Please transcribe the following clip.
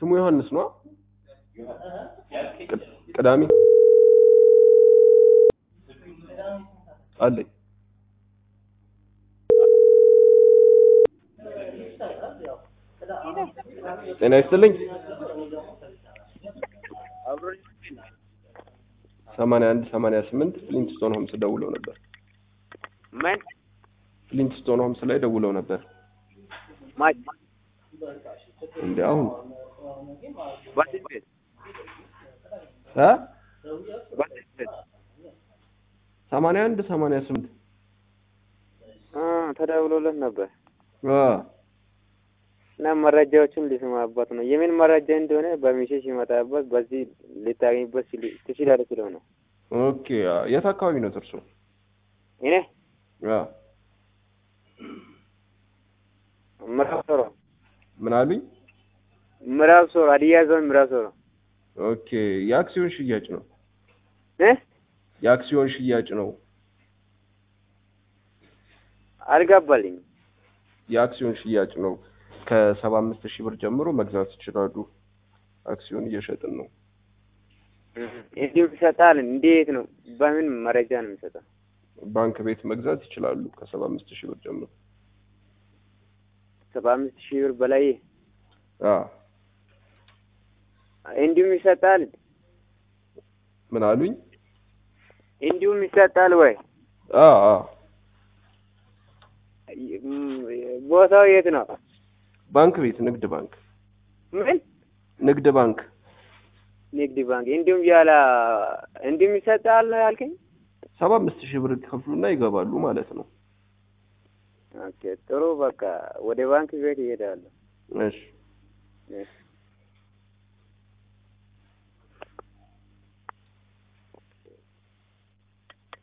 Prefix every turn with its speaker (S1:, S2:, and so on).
S1: ወንድሙ ዮሐንስ ነው ቅዳሜ አለኝ ጤና ይስጥልኝ ሰማንያ አንድ ሰማንያ ስምንት ፍሊንትስቶን ሆምስ ደውለው ነበር
S2: ምን
S1: ፍሊንትስቶን ሆምስ ላይ ደውለው ነበር
S2: ማች
S1: እንዴ አሁን
S2: በዚህ ቤት
S1: እ
S2: በዚህ ቤት
S1: ሰማንያ አንድ ሰማንያ ስምንት
S2: አ ተደውሎለት ነበር
S1: አ
S2: እና መረጃዎችን ሊሰማበት ነው። የምን መረጃ እንደሆነ በሚሴጅ ሲመጣበት በዚህ ልታገኝበት ሲል- ትችላለህ ስለው ነው።
S1: ኦኬ አ፣ የት አካባቢ ነው እርሶ
S2: እኔ
S1: አ
S2: ምዕራብ ሶሮ
S1: ምን አሉኝ
S2: ምዕራብ ሶሮ ሀዲያ ዞን ምዕራብ ሶሮ
S1: ኦኬ የአክሲዮን ሽያጭ ነው
S2: እ
S1: የአክሲዮን ሽያጭ ነው
S2: አልገባልኝ
S1: የአክሲዮን ሽያጭ ነው ከሰባ አምስት ሺህ ብር ጀምሮ መግዛት ይችላሉ አክሲዮን እየሸጥን ነው
S2: እንዲሁ ይሰጣል። እንዴት ነው? በምን መረጃ ነው የሚሰጠው?
S1: ባንክ ቤት መግዛት ይችላሉ ከሰባ አምስት ሺህ ብር ጀምሮ
S2: ሰባ አምስት ሺህ ብር በላይ
S1: አ
S2: እንዲሁም ይሰጣል።
S1: ምን አሉኝ
S2: እንዲሁም ይሰጣል ወይ?
S1: አ አ
S2: ቦታው የት ነው?
S1: ባንክ ቤት ንግድ ባንክ
S2: ምን
S1: ንግድ ባንክ
S2: ንግድ ባንክ እንዲሁም ያለ እንዲሁም ይሰጣል አልከኝ።
S1: ሰባ አምስት ሺህ ብር ከፍሉና ይገባሉ ማለት ነው
S2: ኦኬ ጥሩ በቃ ወደ ባንክ ቤት ይሄዳሉ።
S1: እሺ